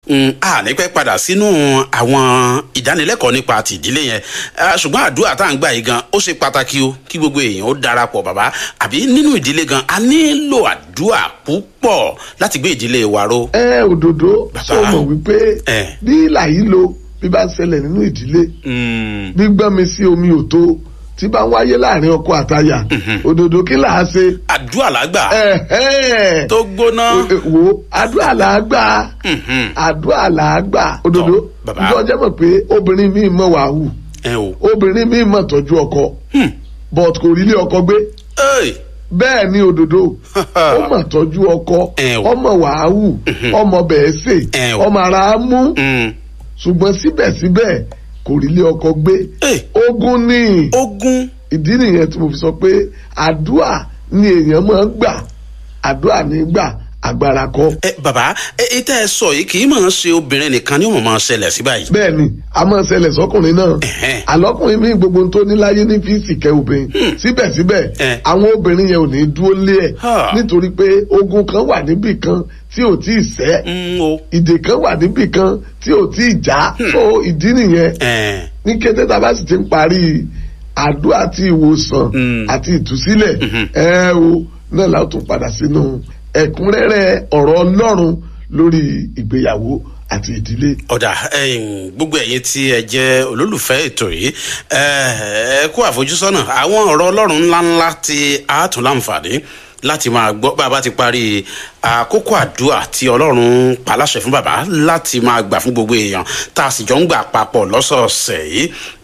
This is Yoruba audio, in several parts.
Mm, a ní pẹ́ padà sínú àwọn ìdánilẹ́kọ̀ọ́ nípa ti ìdílé yẹn Ah, ṣùgbọ́n àdúrà tá à ń gbà yìí gan ó ṣe pàtàkì o kí gbogbo èèyàn ó darapọ̀ bàbá àbí nínú ìdílé gan a nílò àdúrà púpọ̀ láti gbé ìdílé wa ró. ẹ òdòdó Bàbá. sọ mọ̀ wípé Ẹ. bí ìlà yìí lo bí bá ń ṣẹlẹ̀ nínú ìdílé Mm, gbígbọ́n mi sí omi òtó tí bá ń wáyé láàrin ọkọ àtaya òdòdó kí là á ṣe àdúrà làgbà ẹ̀hẹ́n. tó gbóná. E- e- wo àdúrà là á gbà Mhm. àdúrà là á gbà òdòdó Tọ́, bàbá. ìjọ jẹ́ mọ̀ pé obìnrin míì mọ̀ wàhù ẹ o. obìnrin míì mọ̀ tọ́jú ọkọ Hmm. but kò rí ilé ọkọ gbé Ey. bẹ́ẹ̀ ni òdòdó ó mọ̀ tọ́jú ọkọ Ẹ o. ọmọ wàhù ọmọ bẹ̀ẹ́ sè Ẹ o. ọmọ ara á mú Mm. ṣùgbọ́n síbẹ̀síbẹ̀ kò rí ilé ọkọ gbé Ey. ogun ní ogun. ìdí nìyẹn tí mo fi sọ pé àdúà ni èèyàn máa ń gbà àdúà ní gbà agbára kọ́ ẹ bàbá ẹ ẹ tẹ́ ẹ sọ yìí kì í máa ń ṣe obìnrin nìkan ni ó mọ̀ máa ṣẹlẹ̀ sí báyìí. bẹ́ẹ̀ ni a máa ṣẹlẹ̀ sọ́kùnrin náà Ẹ̀hẹ́n. àlọ́kùnrin mi gbogbo tó ní láyé ní fíìsì kẹ́ obìnrin síbẹ̀síbẹ̀ Ẹ̀. àwọn obìnrin yẹn ò ní dúró lé ẹ̀ Ha. nítorí pé ogun kan wà níbì kan tí ò tí ì sẹ́ Mm, o. ìdè kan wà níbì kan tí ò tí ì já so ìdí nìyẹn ẹ ní kété tá a bá sì ti ń parí àdúrà àti ìwòsàn Mm. àti ìtúsílẹ̀ Mhm. ẹ o náà la ó tún padà sínú ẹ̀kúnrẹ́rẹ́ ọ̀rọ̀ Ọlọ́run lórí ìgbéyàwó àti ìdílé. ọ̀dà ẹ̀yin, gbogbo ẹ̀yin tí ẹ jẹ́ olólùfẹ́ ètò yìí ẹ ẹ kú àfojúsọ́nà àwọn ọ̀rọ̀ ọlọ́run ńláńlá tí a tún láǹfààní láti máa gbọ́ bá a bá ti parí àkókò àdúrà tí ọlọ́run paláṣẹ fún bàbá láti máa gbà fún gbogbo èèyàn tá a sì jọ ń gbà papọ̀ lọ́sọ̀ọ̀sẹ̀ yìí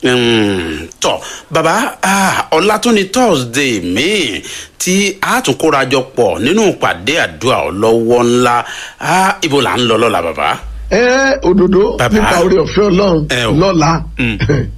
Mm, tọ́ bàbá ah, ọ̀la tún ni thursday míì tí a tún kóra jọ pọ̀ nínú ìpàdé àdúrà ọlọ́wọ́ ńlá Ah, ibo là ń lọ lọ́la bàbá. ẹ òdodo Bàbá. nípa orí ọ̀fẹ́ Ọlọ́run Ẹ o. lọ́la Mm.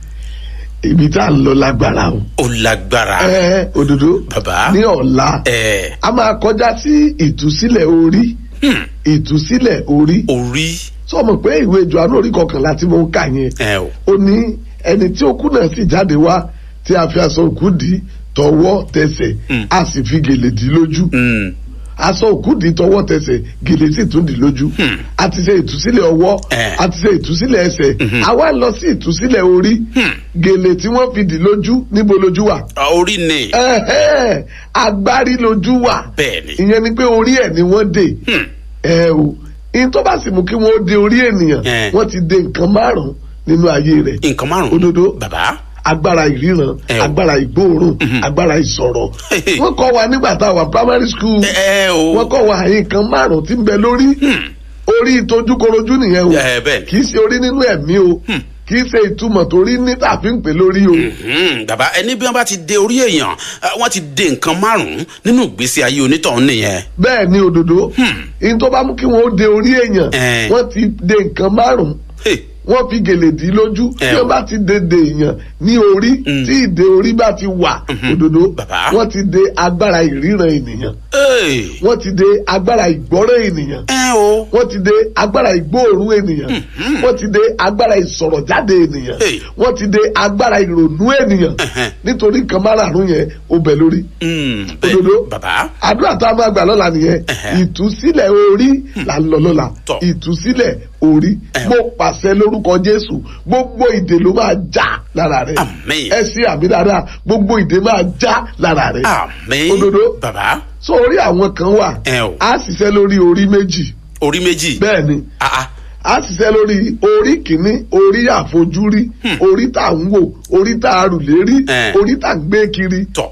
ibi tá à ń lọ lágbára o. ó lágbára ẹ òdodo bàbá ní ọ̀la ẹ a máa kọjá sí ìtúsílẹ̀ orí hmm, ìtúsílẹ̀ orí orí sọmọ pé ìwé Jòhánù orí kọkànlá tí mo ń kà yẹn ẹ o ó ní ẹni tí ó kú náà sì jáde wá tí a fi aṣọ òkú dì í tọwọ́ tẹsẹ̀ Mm. a sì fi gèlè dì í lójú Hmm, aṣọ òkú dì í tọwọ́ tẹsẹ̀ gèlè sì tún dì í lójú Hmm. a ti ṣe ìtúsílẹ̀ ọwọ́ Eh. a ti ṣe ìtúsílẹ̀ ẹsẹ̀ Mhm. a wá lọ sí ìtúsílẹ̀ orí Hmm. gèlè tí wọ́n fi dì í lójú níbo lójú wà ah, orí ni Ẹ̀hẹ́, agbárí lójú wà bẹ́ẹ̀ ni ìyẹn ni pé orí ẹ̀ ni wọ́n dè Hmm, ẹ o ìyẹn tó bá sì mú kí wọ́n dè orí ènìyàn Eh. wọ́n ti dè nǹkan márùn-ún nínú ayé rẹ̀ nǹkan márùn Òdodo. bàbá agbára ìríran Ẹ o. agbára ìgbóòórùn Mhm. agbára ìsọ̀rọ̀ Hehe. wọ́n kọ́ wa nígbà tá a wà primary school ẹ o wọ́n kọ́ wa nǹkan márùn-ún tí ń bẹ lórí Hmm, orí tójúkorojú nìyẹn o ẹ bẹ́ẹ̀ ni kì í ṣe orí nínú ẹ̀mí o Hmm. kì í ṣe ìtumọ̀ torí ní tàbí ń pè lórí o Hmm, bàbá ẹni bí wọn bá ti dé orí èèyàn ah, wọn ti dé nǹkan márùn nínú ìgbésí ayé onítọ̀hún nìyẹn bẹ́ẹ̀ ni òdodo Hmm. ìyẹn tó bá mú kí wọ́n ó de orí èèyàn Eh. wọ́n ti de nǹkan márùn-ún Hey, wọ́n fi gèlè dì í lójú Eh tí o. wọ́n bá ti de de èèyàn ní orí Mm. tí ìdè orí bá ti wà Mhm. òdodo Bàbá. wọ́n ti de agbára ìríran ènìyàn hey, wọ́n ti de agbára ìgbọ́rọ̀ ènìyàn ẹ o wọ́n ti de agbára ìgbóòórùn ènìyàn Mhm. wọ́n ti de agbára ìsọ̀rọ̀jáde ènìyàn Hey. wọ́n ti de agbára ìrònú ènìyàn Ẹhẹ́n. nítorí nǹkan márààrún yẹn ó bẹ lórí. Hmm, bẹ́ẹ̀ Òdodo. bàbá àdúrà tá a máa gbà lọ́la nìyẹn Ẹhẹ́. ìtúsílẹ̀ orí là ń lọ lọ́la Tọ́. ìtúsílẹ̀ orí Ẹhẹ́. mo pàṣẹ lórúkọ Jésù gbogbo ìdè ló máa já lára rẹ Àmín. ẹ sí àmì dáadáa gbogbo ìdè máa já lára rẹ àmín Òdodo. bàbá so orí àwọn kan wà ẹ o á ṣiṣẹ́ lórí orí méjì orí méjì bẹ́ẹ̀ ni ah ah a ṣiṣẹ́ lórí orí kìíní orí àfojúrí Hmm. orí tá à ń wò orí tá a rù lérí Eh. orí tá à ń gbé kiri tọ̀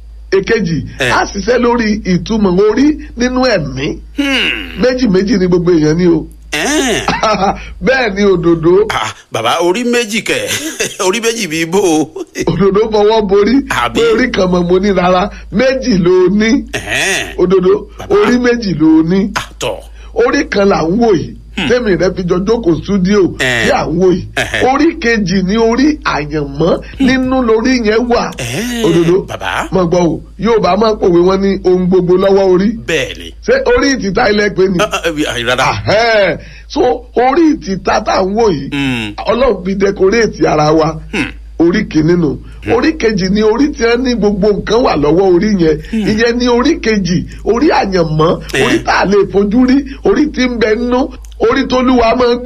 èkejì Eh. a ṣiṣẹ́ lórí ìtumọ̀ orí nínú ẹ̀mí Hmm, méjì méjì ni gbogbo èèyàn ní o ẹ́ẹ̀. bẹ́ẹ̀ ni òdòdó Ah, bàbá orí méjì kẹ orí méjì bíi bó o. òdòdó fọwọ́ borí Àbí? pé orí kan mọ̀ mo ní rárá méjì ló ní Ẹ̀hẹ́n. òdòdó Bàbá. orí méjì ló ní àtọ̀ orí kan là ń wò yìí tẹ́mi rẹ fi jọ jókòó stúdíò Eh. tí à ń wò yìí Eh. orí kejì ni orí àyànmọ́ nínú lórí yẹn wà Eh, òdòdó bàbá. mọ̀ gbọ́ o yóò bá máa pòwe wọn ní ohun gbogbo lọ́wọ́ orí bẹ́ẹ̀ ni ṣé orí ìtìta ilẹ̀ pé ni Ah, ah, ah, rárá Ahẹ́. so orí ìtìta tá à ń wò yìí Hmm, ọlọ́run fi dẹkoréètì ara wa hmm, orí kìíní nù orí kejì ni orí tí wọn ní gbogbo nǹkan wà lọ́wọ́ orí yẹn ìyẹn ní orí kejì orí àyànmọ́ Eh. orí tá a lè fojú rí orí tí ń bẹ nínú orí tó lúwa máa ń